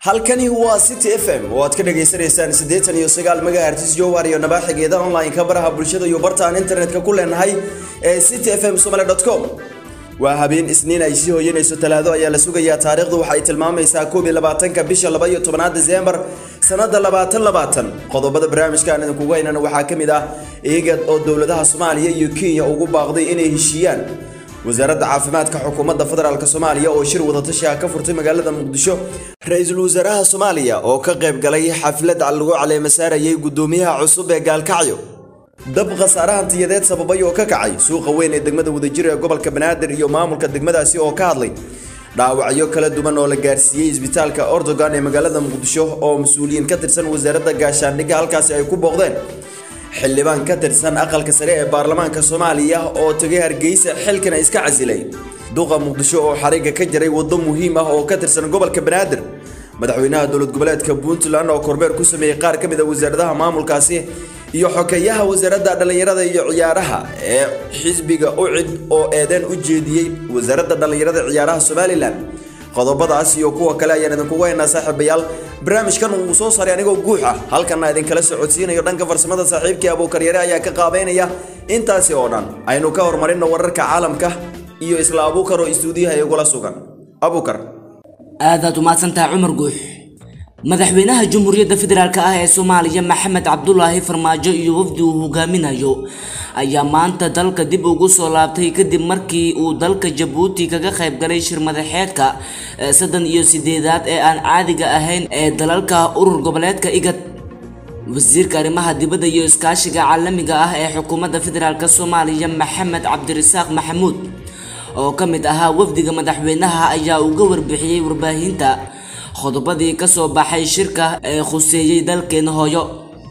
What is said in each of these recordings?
halkani waa city f m oo aad ka dhagaysanaysaan siddeetan iyo sagaal megahertz jowar iyo nabaaxigeeda online-ka baraha bulshada iyo bartaan internetka ku leenahay ee city f m somaly com waa habeen isniin ay sii hoyanayso talaado ayaa la sugayaa taariikhdu waxa ay tilmaamaysaa koob iyo labaatanka bisha laba iyo tobanaad diseembar sanada labaatan labaatan qodobada barnaamijkaan idinkugu haynana waxaa ka mid ah eegad oo dowladaha soomaaliya iyo kenya ugu baaqday inay heshiiyaan wasaaradda caafimaadka xukuumadda federaalk soomaaliya oo shir wadatashi ah ka furtay magaalada muqdisho ra-iisul wasaaraha soomaaliya oo ka qayb galay xaflad lagu caleema saarayay guddoomiyaha cusub ee gaalkacyo dab khasaare hantiyadeed sababay oo ka kacay suuqa weyn ee degmada wadajir ee gobolka banaadir iyo maamulka degmadaasi oo ka hadlay dhaawacyo kala duwan oo la gaarsiiyey isbitaalka ordogan ee magaalada muqdisho oo mas-uuliyiin ka tirsan wasaaradda gaashaandhigga halkaasi ay ku booqdeen xildhibaan ka tirsan aqalka sare ee baarlamaanka soomaaliya oo tegay hargeysa xilkana iska casilay duqa muqdisho oo xariga ka jaray waddo muhiim ah oo ka tirsan gobolka banaadir madaxweynaha dowlad goboleedka puntland oo kormeer ku sameeyey qaar ka mid a wasaaradaha maamulkaasi iyo xokeeyaha wasaaradda dhallinyarada iyo ciyaaraha ee xisbiga ucid oo eedeen u jeediyey wasaaradda dhallinyarada ciyaaraha somalilan qodobadaas iyo kuwa kale ayaan idinkugu haynaa saaxiibayaal barnaamijkan uu soo saaray anigoo guux ah halkanna idinkala socodsiinayo dhanka farsamada saaxiibkii abuukaryare ayaa ka qaabeynaya intaasi oo dhan aynu ka horumarino wararka caalamka iyo isla abuukar oo istuudiyaha igula sugan abuukar aadaad umahadsantahay cumar guux madaxweynaha jamhuuriyadda federaalk ah ee soomaaliya maxamed cabdulaahi farmaajo iyo wafdi uu hogaaminayo ayaa maanta dalka dib ugu soo laabtay kadib markii uu dalka jabuuti kaga qayb galay shir madaxeedka saddan iyo sideedaad ee aan caadiga ahayn ee dalalka urur goboleedka igad wasiirka arrimaha dibadda iyo iskaashiga caalamiga ah ee xukuumadda federaalk soomaaliya maxamed cabdirasaaq maxamuud oo ka mid ahaa wafdiga madaxweynaha ayaa uga warbixiyey warbaahinta qodobadii ka soo baxay shirka ee khuseeyey dalkeena hooyo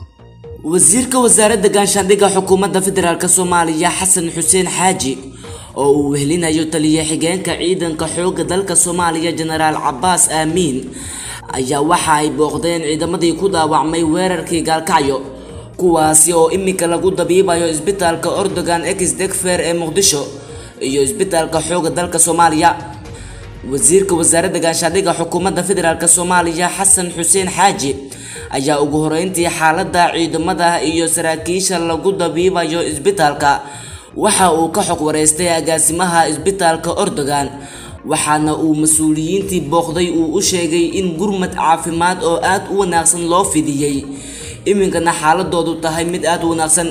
wasiirka wasaaradda gaashaandhigga xukuumadda federaalk soomaaliya xasan xuseen xaaji oo uu wehelinayo taliya xigeenka ciidanka xoogga dalka soomaaliya jenaraal cabaas aamiin ayaa waxa ay booqdeen ciidamadii ku dhaawacmay weerarkii gaalkacyo kuwaasi oo iminka lagu dabiibayo isbitaalka ordogan ex degfer ee muqdisho iyo isbitaalka xoogga dalka soomaaliya wasiirka wasaaradda gaashaandhigga xukuumadda federaalk soomaaliya xasan xuseen xaaji ayaa ugu horeyntii xaaladda ciidamada iyo saraakiisha lagu dabiibayo isbitaalka waxa uu ka xog wareystay agaasimaha isbitaalka ordogan waxaana uu mas-uuliyiintii booqday uu u sheegay in gurmad caafimaad oo aad u wanaagsan loo fidiyey iminkana xaaladoodu tahay mid aad u wanaagsan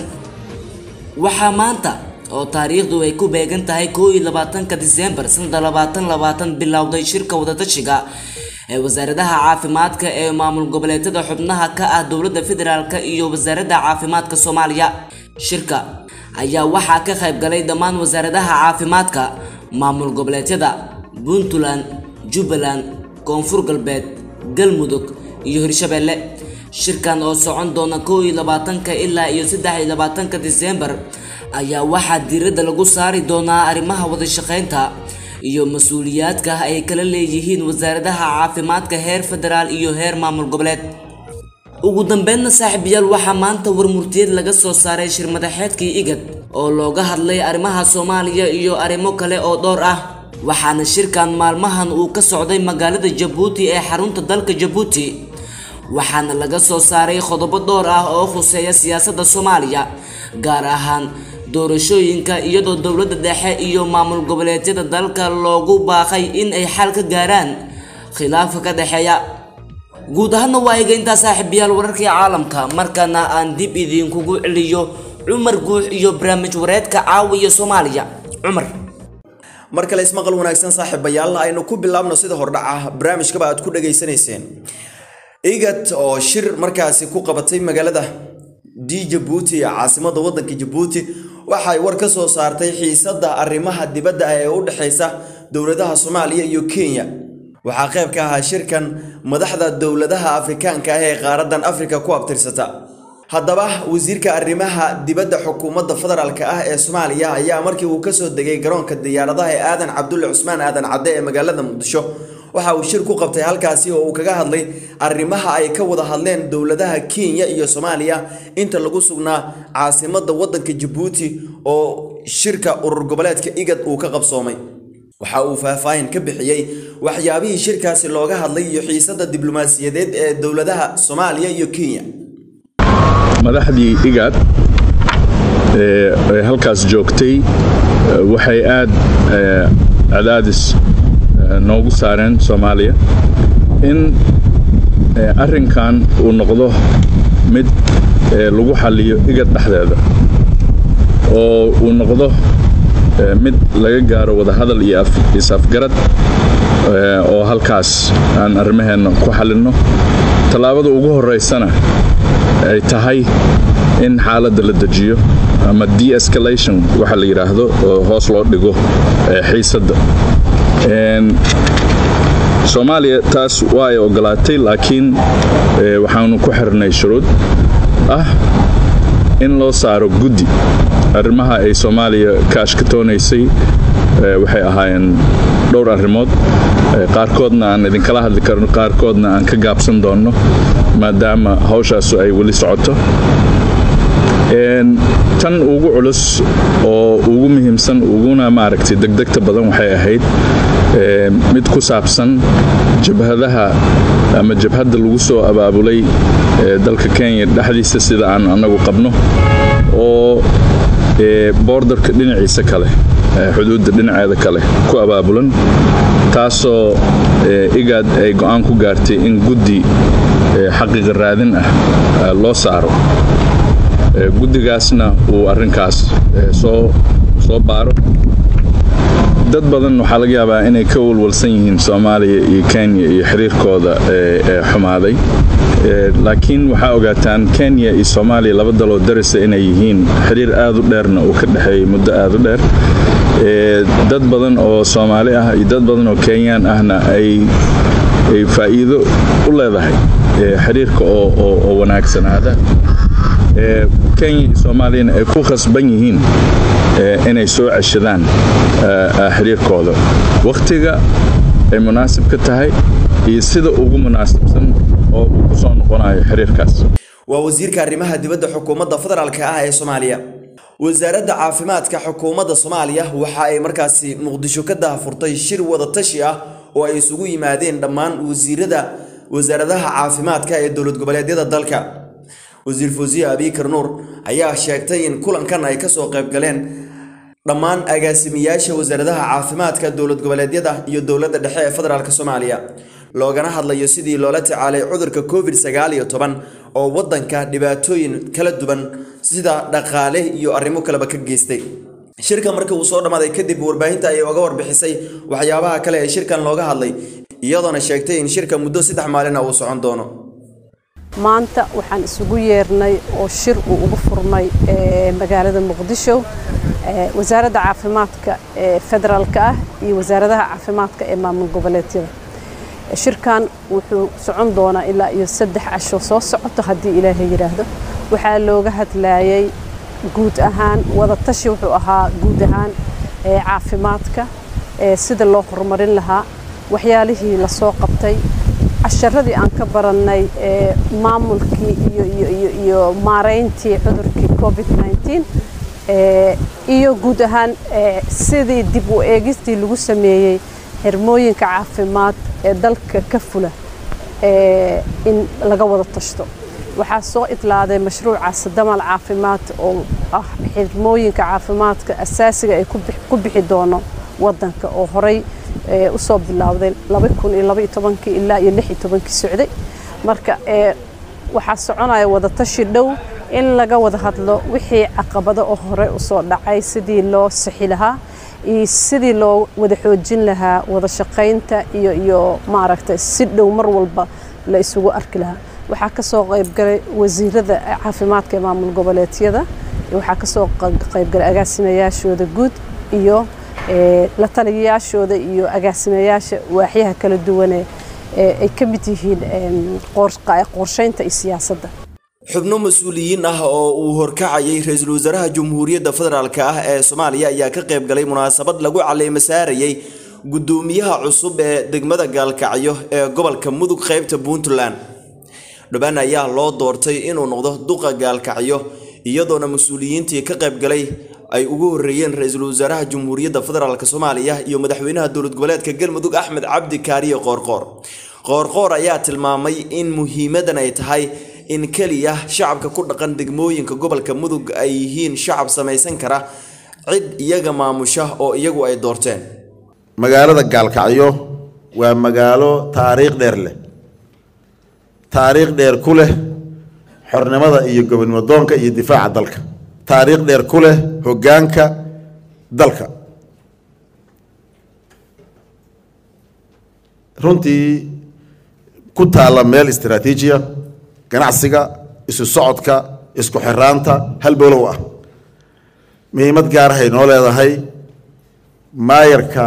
waxaa maanta oo taariikhdu ay ku beegan tahay koo iyo labaatanka diseembar sanada labaatan labaatan bilowday shirka wadatashiga ee wasaaradaha caafimaadka ee maamul goboleedyada xubnaha ka ah dowladda federaalk iyo wasaaradda caafimaadka soomaaliya shirka ayaa waxaa ka qayb galay dhammaan wasaaradaha caafimaadka maamul goboleedyada puntland jubbaland koonfur galbeed galmudug iyo hirshabeelle shirkan oo socon doona koo iyo labaatanka ilaa iyo saddex iyo labaatanka diseembar ayaa waxaa diiradda lagu saari doonaa arrimaha wadashaqeynta iyo mas-uuliyaadka ay kala leeyihiin wasaaradaha caafimaadka heer federaal iyo heer maamul goboleed ugu dambeynna saaxiibayaal waxaa maanta warmurtiyeed laga soo saaray shir madaxeedkii igad oo looga hadlay arrimaha soomaaliya iyo arrimo kale oo dhowr ah waxaana shirkan maalmahan uu ka socday magaalada jabuuti ee xarunta dalka jabuuti waxaana laga soo saaray qodobo dhowr ah oo khuseeya siyaasadda soomaaliya gaar ahaan doorashooyinka iyadoo dowladda dhexe iyo maamul goboleedyada dalka loogu baaqay in ay xal ka gaaraan khilaafka ka dhexeeya guud ahaanna waa iga intaa saaxiibayaal wararkii caalamka markana aan dib idinkugu celiyo cumar guux iyo barnaamij wareedka caawiya soomaaliya cumar mar kale ismaqal wanaagsan saaxiibayaal aynu ku bilaabno sida hordhaca barnaamijkaba aad ku dhageysanayseen igad oo shir markaasi ku qabatay magaalada d jabuuti caasimada wadanka jabuuti waxay war ka soo saartay xiisadda arrimaha dibadda ah ee u dhexeysa dowladaha soomaaliya iyo kenya waxaa qayb ka ahaa shirkan madaxda dowladaha afrikaanka ah ee qaaradan afrika ku abtirsata haddaba wasiirka arrimaha dibadda xukuumadda federaalk ah ee soomaaliya ayaa markii uu kasoo degay garoonka diyaaradaha ee aadan cabdulle cusmaan aadan cadde ee magaalada muqdisho waxa uu shir ku qabtay halkaasi oo uu kaga hadlay arrimaha ay ka wada hadleen dowladaha kenya iyo soomaaliya inta lagu sugnaa caasimadda waddanka jabuuti oo shirka urur goboleedka igad uu ka qabsoomay waxa uu faahfaahin ka bixiyey waxyaabihii shirkaasi looga hadlay iyo xiisadda diblomaasiyadeed ee dowladaha soomaaliya iyo kenya madaxdii igaad ee halkaas joogtay waxay aad cadaadis noogu saareen soomaaliya in arrinkan uu noqdo mid lagu xalliyo igad dhexdeeda oo uu noqdo mid laga gaaro wadahadal iyo is-afgarad oo halkaas aan arrimaheenna ku xallinno tallaabada ugu horraysana ay tahay in xaaladda la dejiyo ama de-escalation waxa la yidhaahdo oo hoos loo dhigo xiisadda soomaaliya taas waa ay ogolaatay laakiin waxaanu ku xirnay shuruud ah in loo saaro guddi arrimaha ay soomaaliya ka ashkatoonaysay waxay ahaayeen dhowr arrimood qaarkoodna aan idinkala hadli karno qaarkoodna aan ka gaabsan doonno maadaama hawshaasu ay weli socoto tan ugu culus oo ugu muhiimsan uguna maaragtay degdegta badan waxay ahayd mid ku saabsan jabhadaha ama jabhadda lagu soo abaabulay dalka kenya dhexdiisa sida aan annagu qabno oo boordarka dhinaciisa kale xuduudda dhinaceeda kale ku abaabulan taasoo igaad ay go'aan ku gaartay in guddi xaqiiqa raadin ah loo saaro guddigaasna uu arrinkaas soo soo baaro dad badan waxaa laga yaabaa inay ka walwalsan yihiin soomaaliya iyo kenya iyo xiriirkooda xumaaday laakiin waxaa ogaataan kenya iyo soomaaliya laba daloo darisa inay yihiin xiriir aad u dheerna uu ka dhexeeyey muddo aad u dheer dad badan oo soomaali ah iyo dad badan oo kenyaan ahna ay faa'iido u leedahay xiriirka oo wanaagsanaada kenya iyo soomaaliyana ay ku khasban yihiin inay soo ceshadaan xiriirkooda wakhtiga ay munaasib ka tahay iyo sida ugu munaasibsan oo uu ku soo noqonayo xiriirkaas waa wasiirka arrimaha dibadda xukuumadda federaalk ah ee soomaaliya wasaaradda caafimaadka xukuumadda soomaaliya waxa ay markaasi muqdisho ka dahafurtay shir wadatashi ah oo ay isugu yimaadeen dhammaan wasiirada wasaaradaha caafimaadka ee dowlad goboleedyada dalka wasiir fawsiye abiikar nuur ayaa sheegtay in kulankan ay kasoo qayb galeen dhammaan agaasimayaasha wasaaradaha caafimaadka dowlad goboleedyada iyo dowladda dhexe ee federaalk soomaaliya loogana hadlayo sidii loola tacaalay cudurka covid sagaal iyo toban oo waddanka dhibaatooyin kala duwan sida dhaqaale iyo arrimo kaleba ka geystay shirka markii uu soo dhammaaday kadib warbaahinta ayay uga warbixisay waxyaabaha kale ee shirkan looga hadlay iyadoona sheegtay in shirka muddo saddex maalina uu socon doono maanta waxaan isugu yeernay oo shir uu ugu furmay magaalada muqdisho wasaaradda caafimaadka ee federaalka ah iyo wasaaradaha caafimaadka ee maamul goboleedyada shirkan wuxuu socon doonaa ilaa iyo saddex casho soo socoto haddii ilaahay yidhaahdo waxaa looga hadlayay guud ahaan wadatashi wuxuu ahaa guud ahaan caafimaadka sida loo horumarin lahaa waxyaalihii lasoo qabtay casharadii aan ka barannay maamulkii iyo maarayntii cudurkii covid iyo guud ahaan sidii dib u eegistii lagu sameeyey xirmooyinka caafimaad ee dalka ka fula in laga wada tashto waxaa soo idlaaday mashruucaas damal caafimaad oo ah xirmooyinka caafimaadka asaasiga ay ku bixi doono waddanka oo horey usoo bilowday ilaa iyo socday marka waxaa soconaya wadatashi dhow in laga wada hadlo wixii caqabado oo hore usoo dhacay sidii loo sixi lahaa iyo sidii loo wada xoojin lahaa wada shaqaynta iyo iyo maaragtay si dhow mar walba la isugu arki lahaa waxaa kasoo qaybgalay wasiirada caafimaadka ee maamul goboleedyada waxaa kasoo qaybgalay agaasimayaashooda guud iyo la taliyayaashooda iyo agaasimayaasha waaxyaha kala duwane ay ka mid yihiin qorshaynta iyo siyaasadda xubno mas-uuliyiin ah oo uu horkacayay ra-iisul wasaaraha jamhuuriyadda federaalk ah ee soomaaliya ayaa ka qayb galay munaasabad lagu caleema saarayay guddoomiyaha cusub ee degmada gaalkacyo ee gobolka mudug qaybta puntland dhubaan ayaa loo doortay inuu noqdo duqa gaalkacyo iyadoona mas-uuliyiintii ka qayb galay ay ugu horeeyeen ra-iisul wasaaraha jamhuuriyadda federaalk soomaaliya iyo madaxweynaha dowlad goboleedka galmudug axmed cabdi kaariye qoorqoor qoorqoor ayaa tilmaamay in muhiimadan ay tahay in keliya shacabka ku dhaqan degmooyinka gobolka mudug ay yihiin shacab samaysan kara cid iyaga maamusha oo iyagu ay doorteen magaalada gaalkacyo waa magaalo taariikh dheer leh taariikh dheer ku leh xornimada iyo gobonimo doonka iyo difaaca dalka taariikh dheer ku leh hoggaanka dalka runtii ku taalla meel istaraatiijiya ganacsiga isu socodka isku xiraanta halbowlow ah muhiimad gaarahay noo leedahay maayarka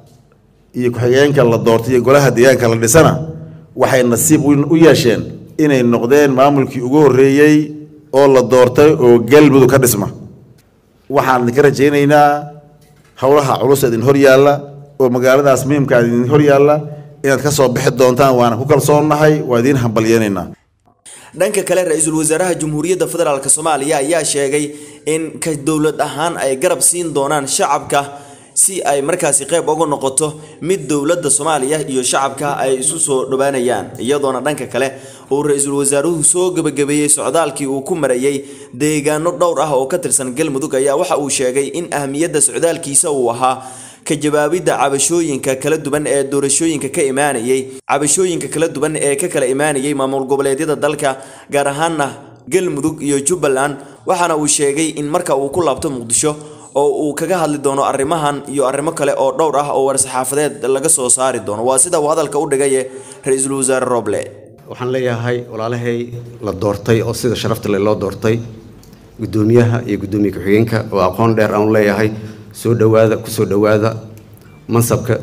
iyo ku-xigeenka la doortay iyo golaha deegaanka la dhisana waxay nasiib u yeesheen inay noqdeen maamulkii ugu horreeyey oo la doortay oo galmudug ka dhisma waxaan idinka rajaynaynaa howlaha culus idin hor yaalla oo magaaladaas muhiimkaa idin hor yaalla inaad ka soo bixi doontaan waana ku kalsoonnahay waa idiin hambalyeenaynaa dhanka kale ra-iisul wasaaraha jamhuuriyadda federaalk soomaaliya ayaa sheegay in ka dowlad ahaan ay garab siin doonaan shacabka si ay markaasi qayb uga noqoto mid dowladda soomaaliya iyo shacabka ay isu soo dhowaanayaan iyadoona dhanka kale uu ra-iisul wasaaruhu soo gebagabeeyey socdaalkii uu ku marayay deegaano dhowr ah oo ka tirsan galmudug ayaa waxa uu sheegay in ahmiyadda socdaalkiisa uu ahaa ka jawaabidda cabashooyinka kala duwan ee doorashooyinka ka imaanayay cabashooyinka kala duwan ee ka kala imaanayay maamul goboleedyada dalka gaar ahaana galmudug iyo jubbaland waxaana uu sheegay in marka uu ku laabto muqdisho oo uu kaga hadli doono arrimahan iyo arrimo kale oo dhowr ah oo war-saxaafadeed laga soo saari doono waa sida uu hadalka u dhigaye ra-iisul wasaare roble waxaan leeyahay walaalahay la doortay oo sida sharafta le loo doortay guddoomiyaha iyo guddoomiye ku-xigeenka oo aqoon dheer aan leeyahay soo dhowaada ku soo dhowaada mansabka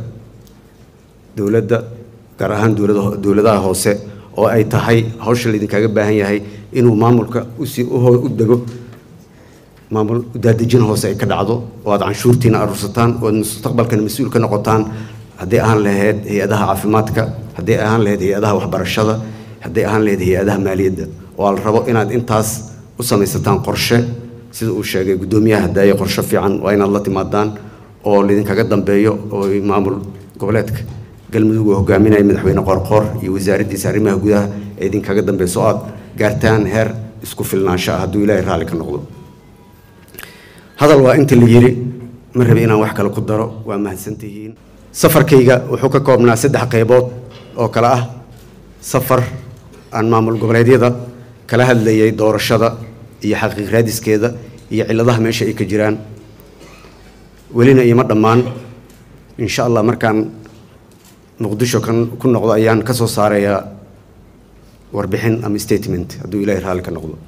dowladda gaar ahaan dowlada dowladaha hoose oo ay tahay hawsha laydinkaga baahan yahay inuu maamulka usii u dego maamul daadejin hoose ay ka dhacdo oo aad canshuurtiina aruursataan oo aad mustaqbalkana mas-uul ka noqotaan hadday ahaan lahayd hay-adaha caafimaadka hadday ahaan lahayd hay-adaha waxbarashada hadday ahaan lahayd hay-adaha maaliyadda oo la rabo inaad intaas u samaysataan qorshe sida uu sheegay guddoomiyaha hadaaye qorshe fiican waa inaad la timaadaan oo laydinkaga dambeeyo oo maamul goboleedka galmudug uu hogaaminaya madaxweyne qoorqoor iyo wasaaraddiisa arrimaha gudaha ee idinkaga dambeyso oo aad gaartaan heer isku filnaansho ah hadduu ilaahay raalli ka noqdo hadal waa inta la yiri ma rabi inaan wax kale ku daro waa mahadsantihiin safarkayga wuxuu ka koobnaa saddex qaybood oo kale ah safar aan maamul goboleedyada kala hadlayay doorashada iyo xaqiiq raadiskeeda iyo cilladaha meesha ay ka jiraan welina iima dhammaan insha allah markaan muqdisho kan ku noqdo ayaan ka soo saarayaa warbixin ama statement hadduu ilaahay raalli ka noqdo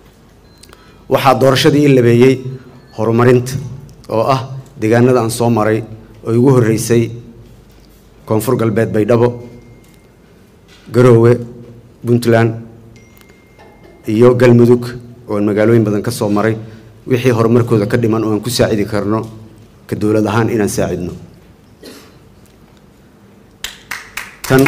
waxaa doorashadii i labeeyey horumarinta oo ah deegaanada aan soo maray oo igu horreysay koonfur galbeed baydhabo garoowe puntland iyo galmudug ooan magaalooyin badan ka soo maray wixii horumarkooda ka dhiman oo aan ku saacidi karno ka dowlad ahaan inaan saacidno tan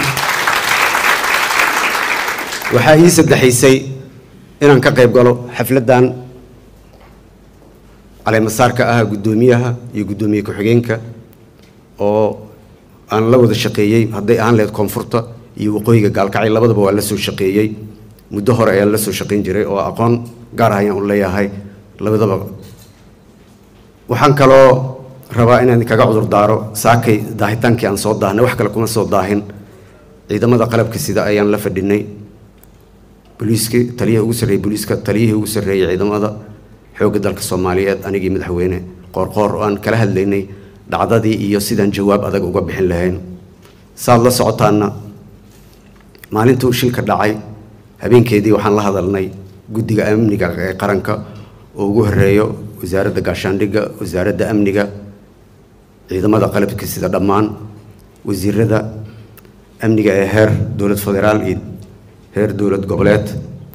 waxaa ii saddexaysay inaan ka qayb galo xafladdan caleemasaarka ah guddoomiyaha iyo guddoomiye ku-xigeenka oo aan la wada shaqeeyey hadday ahaan lahayd koonfurta iyo waqooyiga gaalkacay labadaba waa la soo shaqeeyey muddo hore ayaan la soo shaqayn jiray oo aqoon gaar ah ayaan u leeyahay labadaba waxaan kaloo rabaa inaan kaga cudur daaro saakay daahitaankii aan soo daahnay wax kale kuma soo daahin ciidamada qalabka sida ayaan la fadhinay booliiskii taliyihii ugu sarreeyey booliiska taliyihii ugu sarreeyey ciidamada xoogga dalka soomaaliyeed anigii madaxweyne qoorqoor oo aan kala hadlaynay dhacdadii iyo sidaan jawaab adag uga bixin lahayn saad la socotaana maalintuu shilka dhacay habeenkeedii waxaan la hadalnay guddiga amniga ee qaranka oo ugu horeeyo wasaaradda gaashaandhigga wasaaradda amniga ciidamada qalabka sida dhammaan wasiirada amniga ee heer dowlad federaal iyo heer dowlad goboleed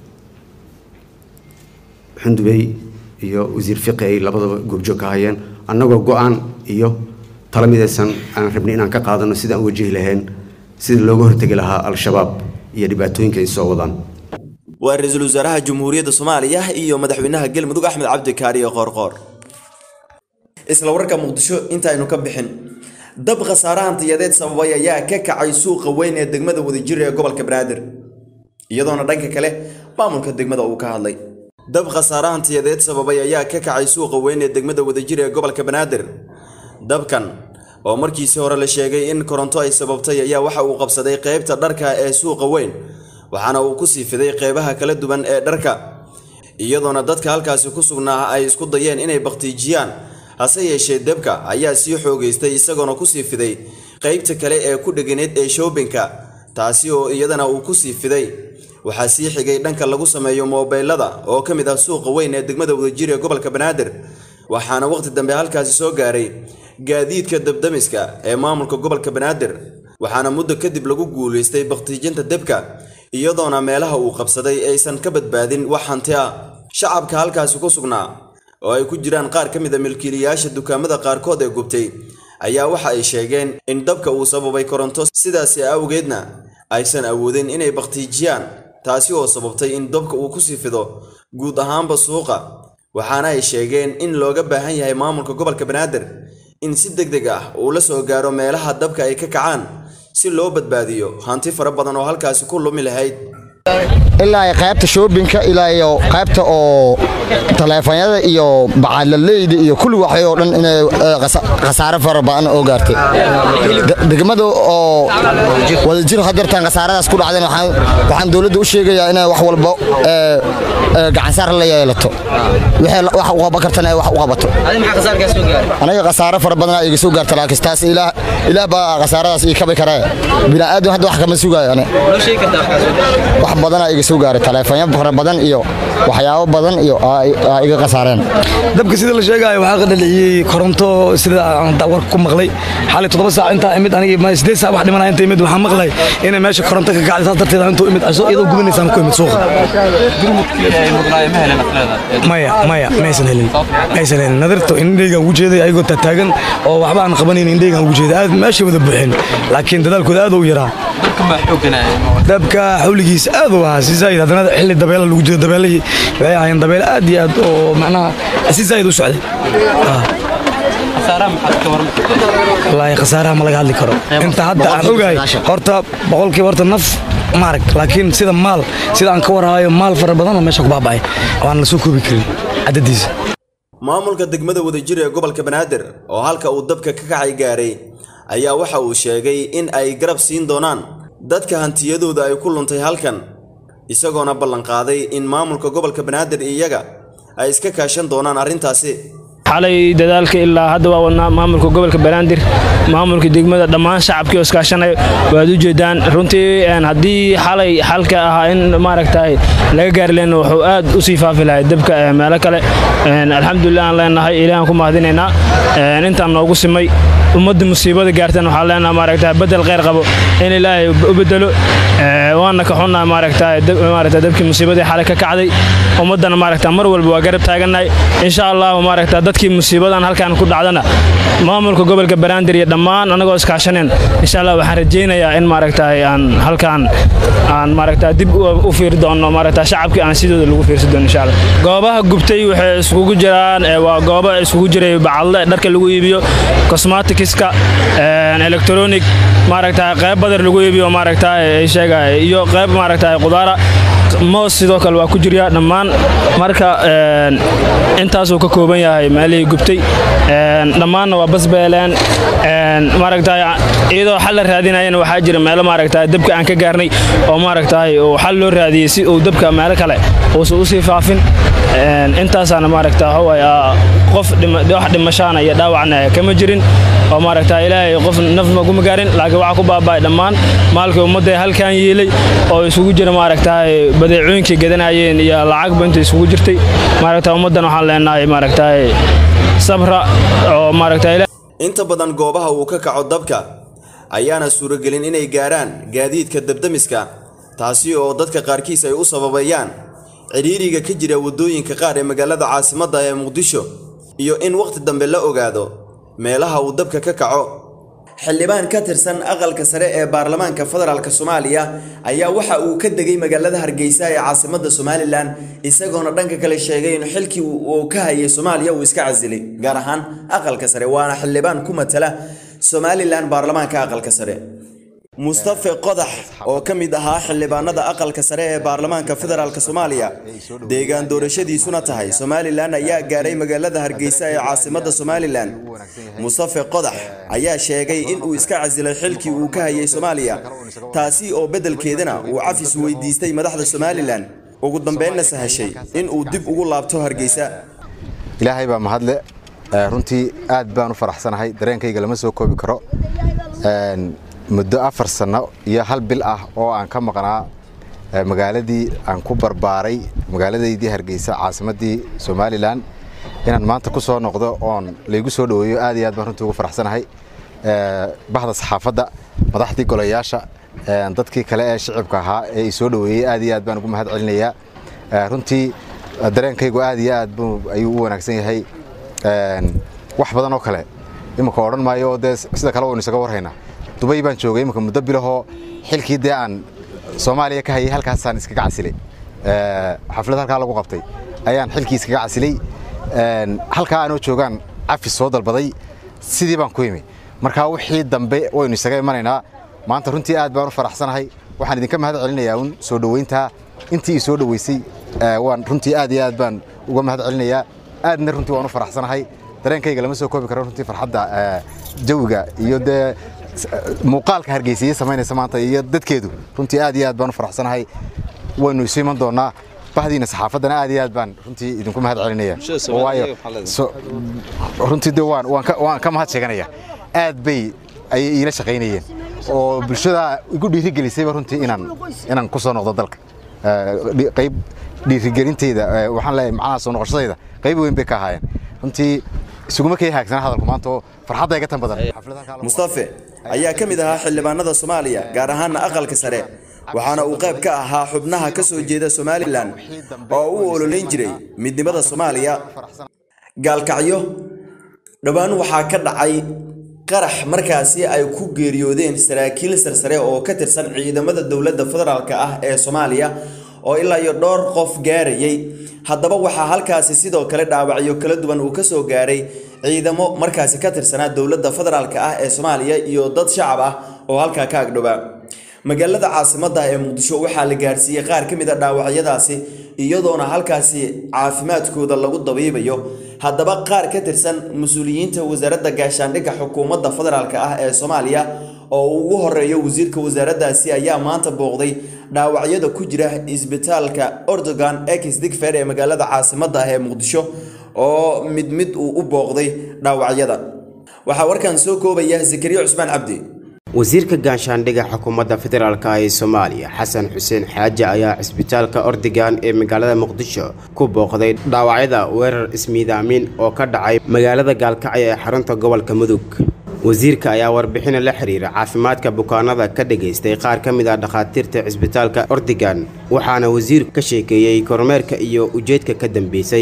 xundubey iyo wasiir fiqi ay labadaba goobjoog ka hayeen annagoo go-aan iyo tala midaysan aan rabnay inaan ka qaadano sidaan u wajihi lahayn sida looga hortegi lahaa al-shabaab iyo dhibaatooyinka ay soo wadaan waa ra-iisul wasaaraha jamhuuriyadda soomaaliya iyo madaxweynaha galmudug axmed cabdi kaariye qoorqoor isla wararka muqdisho intaaynu ka bixin dab khasaare hantiyadeed sababay ayaa ka kacay suuqa weyn ee degmada wadajir ee gobolka banaadir iyadoona dhanka kale maamulka degmada uu ka hadlay dab khasaare hantiyadeed sababay ayaa ka kacay suuqa weyn ee degmada wadajir ee gobolka banaadir dabkan oo markiisii hore la sheegay in koronto ay sababtay ayaa waxa uu qabsaday qaybta dharka ee suuqa weyn waxaana uu ku sii fiday qeybaha kala duwan ee dharka iyadoona dadka halkaasi ku sugnaa ay isku dayeen inay bakhtiijiyaan hase yeeshee debka ayaa sii xoogaystay isagoona kusii fiday qaybta kale ee ku dheganeed ee shoobinka taasi oo iyadana uu kusii fiday waxaa sii xigay dhanka lagu sameeyo moobeylada oo ka mid ah suuqa weyn ee degmada wadajir ee gobolka banaadir waxaana waqti dambe halkaasi soo gaaray gaadiidka dabdamiska ee maamulka gobolka banaadir waxaana muddo kadib lagu guulaystay bakhtiijinta debka iyadoona meelaha uu qabsaday aysan ka badbaadin wax hanti ah shacabka halkaasi ku sugnaa oo ay ku jiraan qaar ka mid a milkiilayaasha dukaamada qaarkood ee gubtay ayaa waxa ay sheegeen in dabka uu sababay koronto sidaasi awgeedna aysan awoodin inay bakhtiijiyaan taasi oo sababtay in dabka uu kusii fido guud ahaanba suuqa waxaana ay sheegeen in looga baahan yahay maamulka gobolka banaadir in si deg deg ah uu la soo gaaro meelaha dabka ay ka kacaan si loo badbaadiyo hanti fara badan oo halkaasi ku lumi lahayd ilaa qaybta shoobinka ilaa iyo qaybta oo taleefanyada iyo bacaalaleyda iyo kulli waxay oo dhan inay khasaare fara badan oo gaartay degmada oo wadajir hadeertaan khasaaradaas ku dhacdeen waxaan dowladda u sheegayaa inay wax walba gacansaar la yeelato wax u qaban kartana wax u qabato aniga khasaare fara badanaa iga soo gaarta laakiin taas ilaah baa khasaaradaas ii kabi karee bini'aadam hadda wax kama sugaayo ane wax badanaa iga soo gaaray taleefanyo fara badan iyo waxyaabo badan iyo aa iga khasaareen dabka sida la sheegaayo waxaa ka dhaliyey koronto sida aan warka ku maqlay xalay toddoba saac intaa imid anigi ma sideed saac wax dhimanaya inta imid waxaan maqlay inay meesha koronto ka kacday saas darteed intuu imid casho iyadoo gubanaysaan ku imid suuqa maya maya maysan helin maysan helin nadirto indheygaan ugu jeeday ayagoo taataagan oo waxba aan qabanayn indheygaan ugu jeeday aad meeshay wada buuxeen laakiin dadaalkooda aad u yaraa dabka xawligiisa aad u ahaa si zaid haddana xilli dabeela lagu jiro dabeelihii waxay ahaayeen dabeel aad iyo aad oo macnaha si zaid u socday wallaahi khasaaraha ma laga hadli karo inta hadda aan ogahay horta boqolkiiba horta naf maarag laakiin sida maal sida aan ka warhaayo maal fara badanoo meesha ku baaba'ay oo aan la soo koobi karin cadadiisa maamulka degmada wadajir ee gobolka banaadir oo halka uu dabka ka kacay gaaray ayaa waxa uu sheegay in ay garab siin doonaan dadka hantiyadooda ay ku luntay halkan isagoona ballanqaaday in maamulka gobolka banaadir iyaga ay iska kaashan doonaan arrintaasi xalay dadaalka ilaa hadda waa wadnaa maamulka gobolka banaadir maamulka degmada dhammaan shacabkii oo iskaashanaya waad u jeedaan runtii haddii xalay xalka ahaa in maaragtay laga gaari lehna wuxuu aad u sii faafi lahay dabka meelo kale alxamdulilah aan leenahay ilaahan ku mahadinaynaa intaan noogu simay ummadda musiibada gaartan waxaan leenahay maaragtay bedel kheyr qabo in ilaahay u bedelo waana ka xunnaa maaragtay maaragtay dabkii musiibadii xalay ka kacday ummaddana maaragtay mar walba waa garab taagannahay insha allahu maaragtay dadkii musiibadan halkan ku dhacdana maamulka gobolka banaadir iyo dhammaan anagoo iskaashaneen insha allah waxaan rajaynayaa in maaragtay aan halkan aan maaragtay dib u fiiri doono maaragtay shacabkii aan sidooda lagu fiirsi doono insha allah goobaha gubtay waxay isugu jiraan waa goobo isugu jiray bacadle dharka lagu iibiyo cosmeticska electronic maaragtay qayb badar lagu iibiyo maaragtay sheegay iyo qayb maaragtay qudaara moos sidoo kale waa ku jiryaa dhammaan marka intaasuu ka kooban yahay meelihii gubtay dhammaanna waa basbeeleen maaragtay iyadoo xal la raadinayana waxaa jira meelo maaragtay dabka aan ka gaarnay oo maaragtay uu xal loo raadiyey si uu dabka meelo kale uusan usii faafin intaasaana maaragta waxawaay qof wax dhimashaana iyo dhaawacna kama jirin oo maaragta ilaahay qof naf maguma gaarin laakiin waxaa ku baaba'ay dhammaan maalkii ummadda halkan yiilay oo isugu jira maaragtaay badeecooyinkii gadanayeen iyo lacagba inta isugu jirtay maaragta ummaddan waxaan leenahay maaragtaay sabra oo maaragta inta badan goobaha uu ka kaco dabka ayaana suuragelin inay gaaraan gaadiidka dabdamiska taasi oo dadka qaarkiis ay u sababayaan cidhiiriga ka jira waddooyinka qaar ee magaalada caasimadda ee muqdisho iyo in wakhti dambe la ogaado meelaha uu dabka ka kaco xildhibaan ka tirsan aqalka sare ee baarlamaanka federaalk soomaaliya ayaa waxa uu ka degay magaalada hargeysa ee caasimada somalilan isagoona dhanka kale sheegay in xilkii uu ka hayay soomaaliya uu iska casilay gaar ahaan aqalka sare waana xildhibaan ku matala somalilan baarlamaanka aqalka sare mustafe qodax oo ka mid ahaa xildhibaanada aqalka sare ee baarlamaanka federaalk soomaaliya deegaan doorashadiisuna tahay somalilan ayaa gaaray magaalada hargeysa ee caasimada somalilan mustafe qodax ayaa sheegay in uu iska casilay xilkii uu ka hayay soomaaliya taasi oo beddelkeedana uu cafis weydiistay madaxda somalilan ugu dambeynna sahashay in uu dib ugu laabto hargeysa ilaahay baa mahadle runtii aad baan u faraxsanahay dareenkayga lama soo koobi karo muddo afar sanno iyo hal bil ah oo aan ka maqnaa magaaladii aan ku barbaaray magaaladaydii hargeysa caasimaddii somalilan inaan maanta ku soo noqdo oon laygu soo dhoweeyo aad iyo aad baan runtii ugu faraxsanahay bahda saxaafadda madaxdii golayaasha dadkii kale ee shicibka ahaa ee i soo dhoweeyey aad iyo aad baan ugu mahad celinayaa runtii dareenkaygu aad iyo aad buu ayuu u wanaagsan yahay wax badan oo kale iminka odhan maayo oo dee sida kale waynu isaga warhaynaa dubay baan joogay iminka muddo bilahoo xilkii dee aan soomaaliya ka hayay halkaasaan iskaga casilay xaflad halkaa lagu qabtay ayaan xilkii iskaga casilay halkaa aanoo joogaan cafis soo dalbaday sidii baan ku imi markaa wixii dambe waynu isaga imanaynaa maanta runtii aad baan u faraxsanahay waxaan idinka mahad celinayaa un soo dhoweyntaa intii i soo dhoweysay waan runtii aad iyo aad baan uga mahad celinayaa aadna runtii waan u faraxsanahay dareenkayga lama soo koobi karo runtii farxadda jawiga iyo dee muuqaalka hargeysiye samaynaysa maanta iyo dadkeedu runtii aad iyo aad baan u faraxsanahay waynu isu iman doonaa bahdiina saxaafaddana aad iyo aad baan runtii idinku mahad celinaya waayo runtii de waan waan ka mahad sheeganaya aad bay ayay iila shaqaynayeen oo bulshada igu dhiirigelisayba runtii inaan inaan ku soo noqdo dalka qayb dhiirigelinteyda waxaan leeyahay macnaha soo noqoshadayda qayb weyn bay ka ahaayeen runtii isuguma kay haagsana hadalku maanta oo farxadda iga tan badan mustafe ayaa ka mid ahaa xildhibaanada soomaaliya gaar ahaana aqalka sare waxaana uu qayb ka ahaa xubnaha ka soo jeeda somalilan oo u ololeyn jiray midnimada soomaaliya gaalkacyo dhowaan waxaa ka dhacay qarax markaasi ay ku geeriyoodeen saraakiil sarsare oo ka tirsan ciidamada dowladda federaalk ah ee soomaaliya oo ilaa iyo dhowr qof gaarayay haddaba waxaa halkaasi sidoo kale dhaawacyo kala duwan uu kasoo gaaray ciidamo markaasi ka tirsanaa dowladda federaalk ah ee soomaaliya iyo dad shacab ah oo halkaa ka agdhowaa magaalada caasimadda ee muqdisho waxaa la gaarsiiyey qaar ka mid a dhaawacyadaasi iyadoona halkaasi caafimaadkooda lagu dabiibayo haddaba qaar ka tirsan mas-uuliyiinta wasaaradda gaashaandhigga xukuumadda federaalk ah ee soomaaliya oo ugu horeeyo wasiirka wasaaraddaasi ayaa maanta booqday dhaawacyada ku jira isbitaalka ordogan ex digfer ee magaalada caasimadda ah ee muqdisho oo mid mid uu u booqday dhaawacyada waxaa warkan soo koobaya zakariya cusmaan cabdi wasiirka gaashaandhigga xukuumadda federaalk ee soomaaliya xasan xuseen xaaji ayaa cisbitaalka ordigan ee magaalada muqdisho ku booqday dhaawacyada weerar ismiidaamin oo ka dhacay magaalada gaalkacyo ee xarunta gobolka mudug wasiirka ayaa warbixina la xiriira caafimaadka bukaanada ka dhagaystay qaar ka mid ah dhakhaatiirta cisbitaalka ordigan waxaana wasiirku ka sheekeeyey kormeerka iyo ujeedka ka dambeysay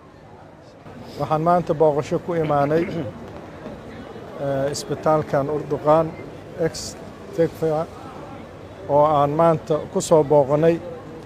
waxaan maanta booqasho ku imaanay isbitaalkan urduqaan ex tegfa oo aan maanta ku soo booqannay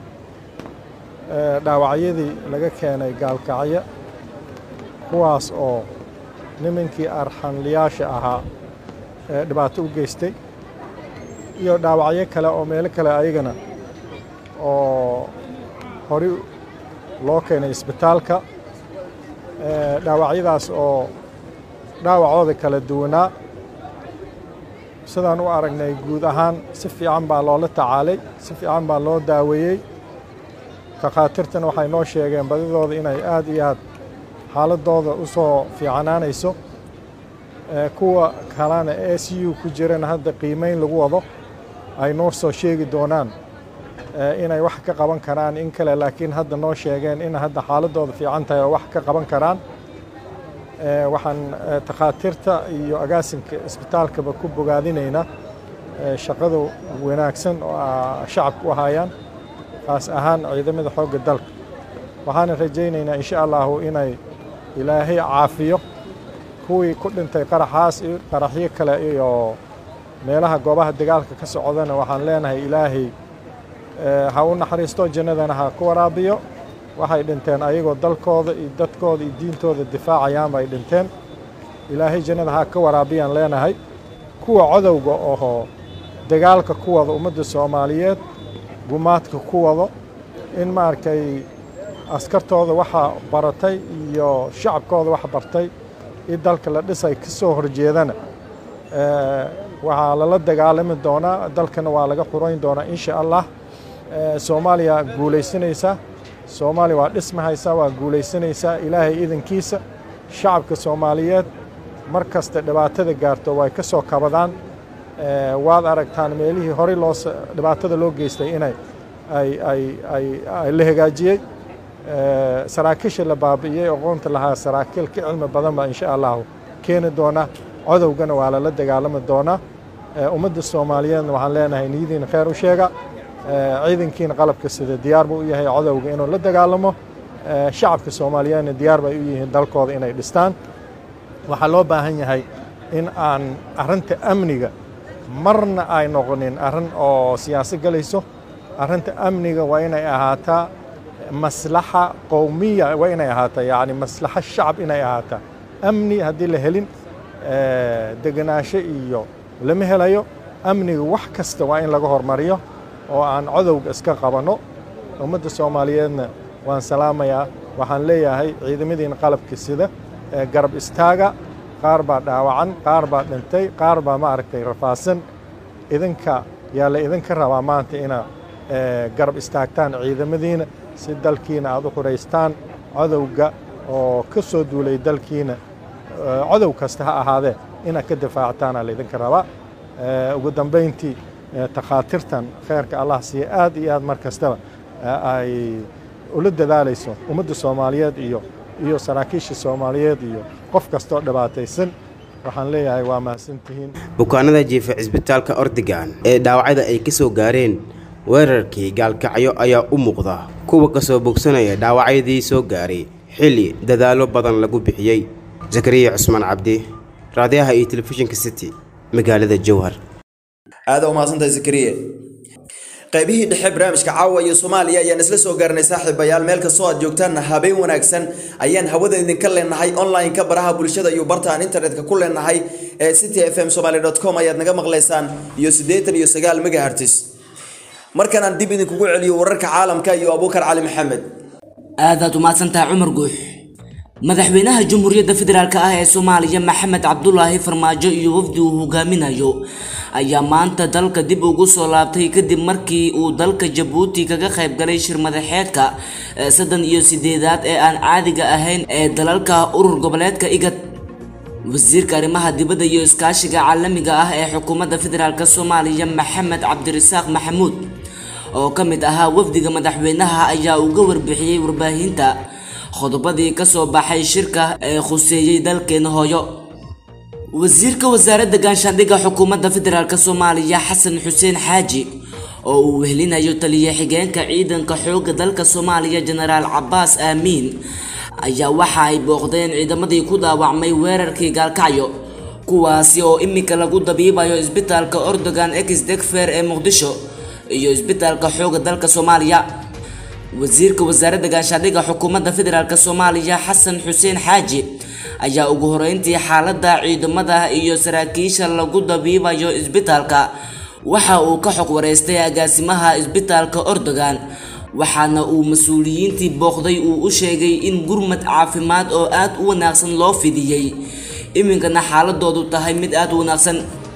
dhaawacyadii laga keenay gaalkacyo kuwaas oo nimankii arxanliyaasha ahaa ee dhibaato u geystay iyo dhaawacyo kale oo meelo kale ayagana oo hori loo keenay isbitaalka dhaawacyadaas oo dhaawacooda kala duwanaa sidaan u aragnay guud ahaan si fiican baa loola tacaalay si fiican baa loo daaweeyey takhaatiirtana waxay noo sheegeen badidooda inay aad iyo aad xaaladooda u soo fiicanaanayso kuwa kalena e c u ku jirana hadda qiimeyn lagu wado ay noo soo sheegi doonaan inay wax ka qaban karaan in kale laakiin hadda noo sheegeen in hadda xaaladooda fiican tahay oo wax ka qaban karaan waxaan takhaatiirta iyo agaasinka isbitaalkaba ku bogaadinaynaa shaqada wanaagsan oo shacabku u hayaan kaas ahaan ciidamada xoogga dalka waxaana rajaynaynaa insha allahu inay ilaahay caafiyo kuwii ku dhintay qaraxaas iyo qaraxyo kale iyo meelaha goobaha dagaalka ka socdana waxaan leenahay ilaahay ha u naxariisto jannadana ha ku waraabiyo waxay dhinteen ayagoo dalkooda iyo dadkooda iyo diintooda difaacayaan bay dhinteen ilaahay jannada ha ka waraabiyaan leenahay kuwa codowga ohoo dagaalka ku wada ummadda soomaaliyeed gumaadka ku wado in maaragtay askartooda waxa baratay iyo shacabkooda wax bartay in dalka la dhisay ka soo horjeedana waxaa lala dagaalami doonaa dalkana waa laga xurayn doonaa insha allah soomaaliya guulaysanaysa soomaaliya waa dhismahaysa waa guulaysanaysaa ilaahay idankiisa shacabka soomaaliyeed mar kasta dhibaatada gaarto way ka soo kabadaan waad aragtaan meelihii horey loo dhibaatada loo geystay inay ay ay ay ay la hagaajiyey saraakiisha la baabi'iyey aqoonta lahaa saraakiil ka cilmi badan baa insha allahu keeni doona codowgana waa lala dagaalami doonaa ummadda soomaaliyeedna waxaan leenahay niyadiina kheyr u sheega ciidankiina qalabka sida diyaar buu u yahay codowga inuu la dagaalamo shacabka soomaaliyeedna diyaar bay u yihiin dalkooda inay dhistaan waxaa loo baahan yahay in aan arrinta amniga marna ay noqonin arrin oo siyaasad galayso arrinta amniga waa inay ahaataa maslaxa qowmiya waa inay ahaataa yacni maslaxa shacab inay ahaataa amni haddii la helin degenaansho iyo lama helayo amniga wax kasta waa in laga hormariyo oo aan codowga iska qabanno ummadda soomaaliyeedna waan salaamayaa waxaan leeyahay ciidamadiina qalabka sida garab istaaga qaar baa dhaawacan qaar baa dhintay qaar baa maaragtay rafaasan idinka yaa la idinka rabaa maanta inaa garab istaagtaan ciidamadiina si dalkiina aad u xuraystaan codowga oo ka soo duulay dalkiina codow kasta ha ahaadee inaad ka difaactaana laydinka rabaa ugu dambayntii takhaatirtan kheyrka allah siiya aad iyo aad mar kastaba ay ula dadaalayso ummadda soomaaliyeed iyo iyo saraakiisha soomaaliyeed iyo qof kastoo dhibaataysan waxaan leeyahay waa mahadsantihiin bukaanada jiifa cisbitaalka ordigan ee dhaawacyada ay ka soo gaareen weerarkii gaalkacyo ayaa u muuqda kuwa ka soo bogsanaya dhaawacyadii soo gaaray xilli dadaallo badan lagu bixiyey zakariya cusmaan cabdi raadiyaha iyo telefishinka city magaalada jowhar aada u mahadsantahay zakariye qaybihii dhexe barnaamijka caawa iyo soomaaliya ayaan isla soo gaarnay saaxiibayaal meel kastoo aad joogtaanna habeen wanaagsan ayaan hawada idinka leenahay online-ka baraha bulshada iyo barta aan internetka ku leenahay ee city f m somaly com ayaad naga maqlaysaan iyo siddeetan iyo sagaal megahertis markan aan dib idinkugu celiyo wararka caalamka iyo abuukar cali maxamed aadaad umahadsantahay cumar guux madaxweynaha jamhuuriyadda federaalk ah ee soomaaliya maxamed cabdulaahi farmaajo iyo wafdi uu hogaaminayo ayaa maanta dalka dib ugu soo laabtay kadib markii uu dalka jabuuti kaga qayb galay shir madaxeedka saddan iyo sideedaad ee aan caadiga ahayn ee dalalka urur goboleedka igad wasiirka arrimaha dibadda iyo iskaashiga caalamiga ah ee xukuumadda federaalk soomaaliya maxamed cabdirasaaq maxamuud oo ka mid ahaa wafdiga madaxweynaha ayaa uga warbixiyey warbaahinta qodobadii ka soo baxay shirka ee khuseeyey dalkeena hooyo wasiirka wasaaradda gaashaandhigga xukuumadda federaalk soomaaliya xasan xuseen xaaji oo uu wehelinayo taliya xigeenka ciidanka xoogga dalka soomaaliya jenaraal cabaas aamiin ayaa waxa ay booqdeen ciidamadii ku dhaawacmay weerarkii gaalkacyo kuwaasi oo iminka lagu dabiibayo isbitaalka ordogan ex degfer ee muqdisho iyo isbitaalka xoogga dalka soomaaliya wasiirka wasaaradda gaashaandhigga xukuumadda federaalk soomaaliya xasan xuseen xaaji ayaa ugu horeyntii xaaladda ciidamada iyo saraakiisha lagu dabiibayo isbitaalka waxa uu ka xog wareystay agaasimaha isbitaalka ordogan waxaana uu mas-uuliyiintii booqday uu u sheegay in gurmad caafimaad oo aad u wanaagsan loo fidiyey iminkana xaaladoodu tahay mid aad u wanaagsan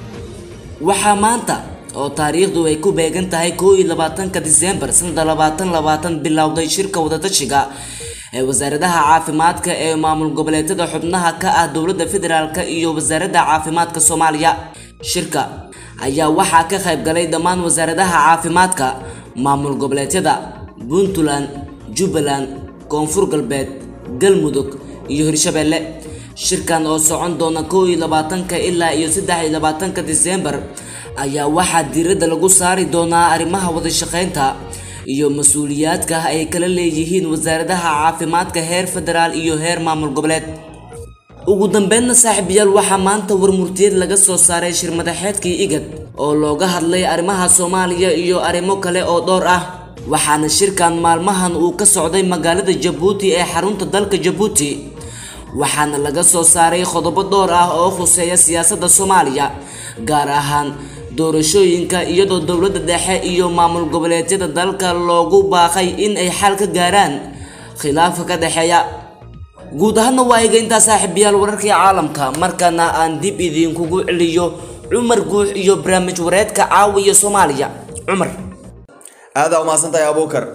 waxaa maanta oo taariikhdu ay ku beegan tahay koo iyo labaatanka diseembar sanada labaatan labaatan bilowday shirka wadatashiga ee wasaaradaha caafimaadka ee maamul goboleedyada xubnaha ka ah dowladda federaalk iyo wasaaradda caafimaadka soomaaliya shirka ayaa waxaa ka qayb galay dhammaan wasaaradaha caafimaadka maamul goboleedyada puntland jubbaland koonfur galbeed galmudug iyo hirshabeelle shirkan oo socon doona koo iyo labaatanka ilaa iyo saddex iyo labaatanka diseembar ayaa waxaa diiradda lagu saari doonaa arrimaha wadashaqeynta iyo mas-uuliyaadka ay kala leeyihiin wasaaradaha caafimaadka heer federaal iyo heer maamul goboleed ugu dambeynna saaxiibayaal waxaa maanta warmurtiyeed laga soo saaray shir madaxeedkii igad oo looga hadlay arrimaha soomaaliya iyo arrimo kale oo dhowr ah waxaana shirkan maalmahan uu ka socday magaalada jabuuti ee xarunta dalka jabuuti waxaana laga soo saaray qodobo dhowr ah oo khuseeya siyaasadda soomaaliya gaar ahaan doorashooyinka iyadoo dowladda dhexe iyo maamul goboleedyada dalka loogu baaqay in ay xal ka gaaraan khilaafka ka dhexeeya guud ahaanna waa iga intaa saaxiibayaal wararkii caalamka markana aan dib idinkugu celiyo cumar guux iyo barnaamij wareedka caawiya soomaaliya cumar aadaa umahadsantahay abuukar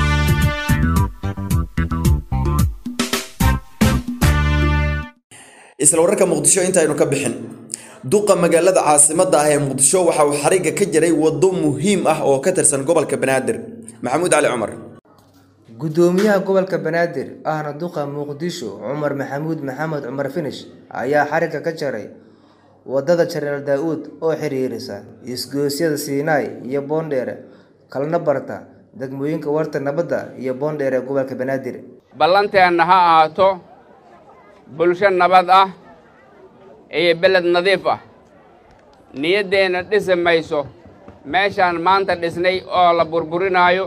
isla wararka muqdisho intaynu ka bixin duqa magaalada caasimada ah ee muqdisho waxa uu xariga ka jiray wado muhiim ah oo ka tirsan gobolka banaadir maxamuud cali cumar gudoomiyaha gobolka banaadir ahna duqa muqdisho cumar maxamuud maxamed cumar finish ayaa xariga ka jaray wadada jaraal daa-uud oo xiriirisa isgoosyada siinaay iyo boondheere kalna barta degmooyinka warta nabadda iyo boondheer ee gobolka banaadir ballanteenna ha ahaato bulsho nabad ah iyo beled nadiif ah niyaddeenna dhisi mayso meeshaan maanta dhisnay oo la burburinaayo